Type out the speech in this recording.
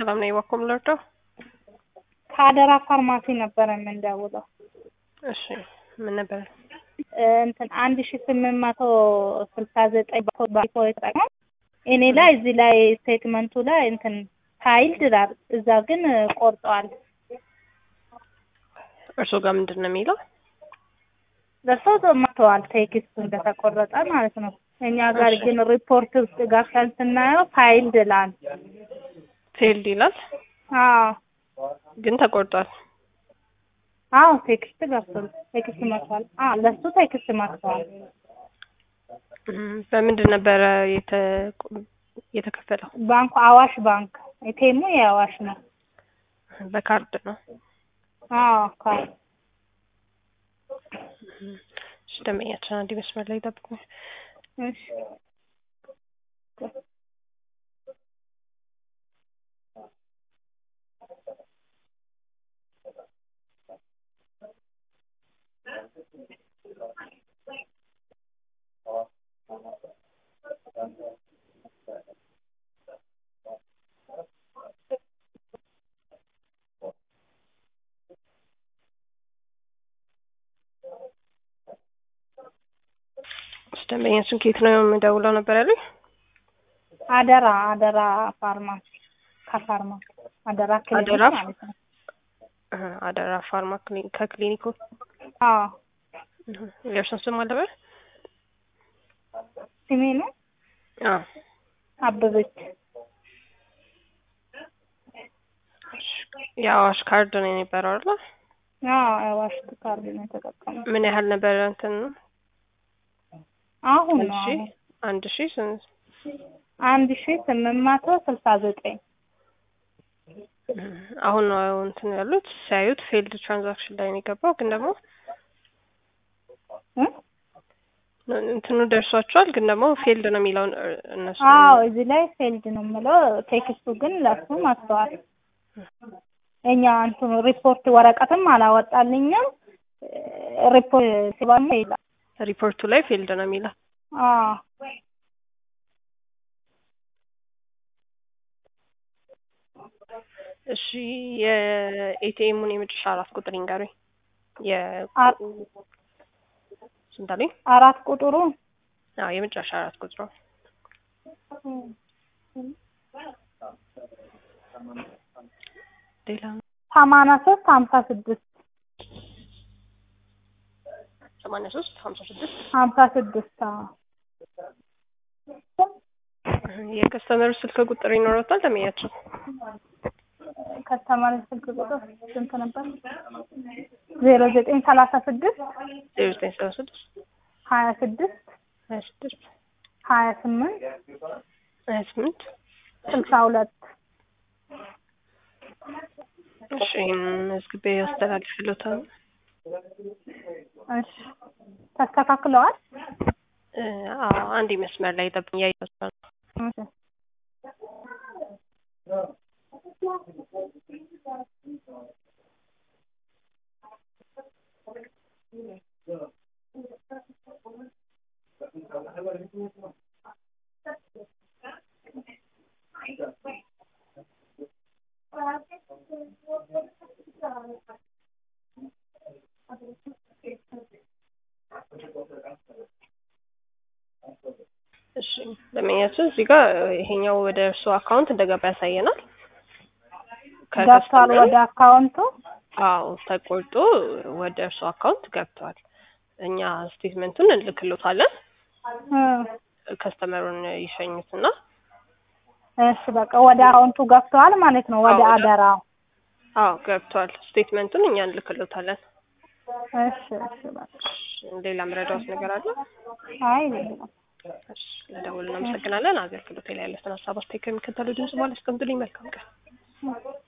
ሰላም ነው የዋኮም ለርዳው ከአደራ ፋርማሲ ነበረ የምንደውለው። እሺ ምን ነበር? እንትን አንድ ሺ ስምንት መቶ ስልሳ ዘጠኝ ባኮ የተጠቀም እኔ ላይ እዚህ ላይ ስቴትመንቱ ላይ እንትን ፋይል ድራር እዛ ግን ቆርጠዋል። እርሶ ጋር ምንድን ነው የሚለው? ለሰው መጥተዋል ቴክስቱ እንደተቆረጠ ማለት ነው። እኛ ጋር ግን ሪፖርት ውስጥ ገብተን ስናየው ፋይል ድላል። ፌልድ ይላል አዎ ግን ተቆርጧል። አዎ ቴክስት ገብቷል። ቴክስት መጥቷል። አዎ ለሱ ቴክስት መጥቷል። እም፣ በምንድን ነበረ የተ- የተከፈለው? ባንኩ አዋሽ ባንክ ኤቲኤሙ የአዋሽ ነው። በካርድ ነው። አዎ ካል እሺ ደንበኛችን አንድ መስመር ላይ ጠብቁኝ። እሺ እሺ ደንበኛችን ከየት ነው የምደውለው ነበር ያሉኝ? አደራ አደራ ፋርማሲ ከፋርማሲ አደራ ክሊኒክ አደራ? ማለት ነው። እህ፣ አደራ ፋርማ ክሊኒክ ከክሊኒኩ አዎ እህ፣ የእርሶን ስም አለበት? ስሜ ነው አዎ አበበች። እሺ፣ የአዋሽ ካርድ ነው የነበረው አይደል? አዎ አዋሽ ካርድ ነው የተጠቀመው። ምን ያህል ነበረ እንትን አሁን አንድ ነው ሺህ አሁን አንድ ሺህ ስንት አንድ ሺ ስምንት መቶ ስልሳ ዘጠኝ እህ፣ አሁን ነው እንትን ያሉት ሲያዩት ፌልድ ትራንዛክሽን ላይ ነው የገባው ግን ደግሞ እ? እንትኑ ደርሷቸዋል ግን ደግሞ ፌልድ ነው የሚለውን እ- እነሱ አዎ እዚህ ላይ ፌልድ ነው የምለው ቴክስቱ ግን ለሱ መጥተዋል። እኛ እንትኑ ሪፖርት ወረቀትም አላወጣልኝም ሪፖርት ሲባል ይላል። ሪፖርቱ ላይ ፌልድ ነው የሚለው አዎ እሺ የኤቲኤሙን የመጨረሻ አራት ቁጥር ይንገሩኝ የ አ- ስንት አለኝ አራት ቁጥሩ አዎ የመጨረሻ አራት ቁጥሩ ሌላ ሰማንያ ሶስት ሀምሳ ስድስት ሰማንያ ሶስት ሀምሳ ስድስት ሀምሳ ስድስት አዎ የከስተመሩ ስልክ ቁጥር ይኖረታል ተመያቸው ከተማሪ ስልክ ቁጥር ስንት ነበር? ዜሮ ዘጠኝ ሰላሳ ስድስት ዜሮ ዘጠኝ ሰባ ስድስት ሀያ ስድስት ሀያ ስድስት ሀያ ስምንት ሀያ ስምንት ስልሳ ሁለት እሺ ይህን መዝግቤ ያስተላልፍልዎታል እሺ ተስተካክለዋል? እ፣ አዎ አንድ መስመር ላይ ጠብኝ እያየሁት ነው እሺ እሺ ደንበኛችን እዚህ ጋር ይሄኛው ወደ እርሱ አካውንት እንደገባ ያሳየናል። ገብቷል ከከስተመሩ ወደ አካውንቱ አዎ ተቆርጦ ወደ እርሱ አካውንት ገብቷል። እኛ ስቴትመንቱን እንልክሎታለን። እ ከስተመሩን ይሸኙትና እሺ በቃ ወደ አካውንቱ ገብተዋል ማለት ነው። ወደ አዎ፣ ወደ- አደራው አዎ ገብቷል። ስቴትመንቱን እኛ እንልክሎታለን። እሺ እሺ በቃ ሌላ ምረዳውስ ነገር አለ? አይ የለም። እሺ ለደውል እናመሰግናለን። አገልግሎት ላይ ያለትን ሀሳብ አስተያየት ከሚከተለው ድምጽ በኋላ አስቀምጡልኝ። መልካም ቀን።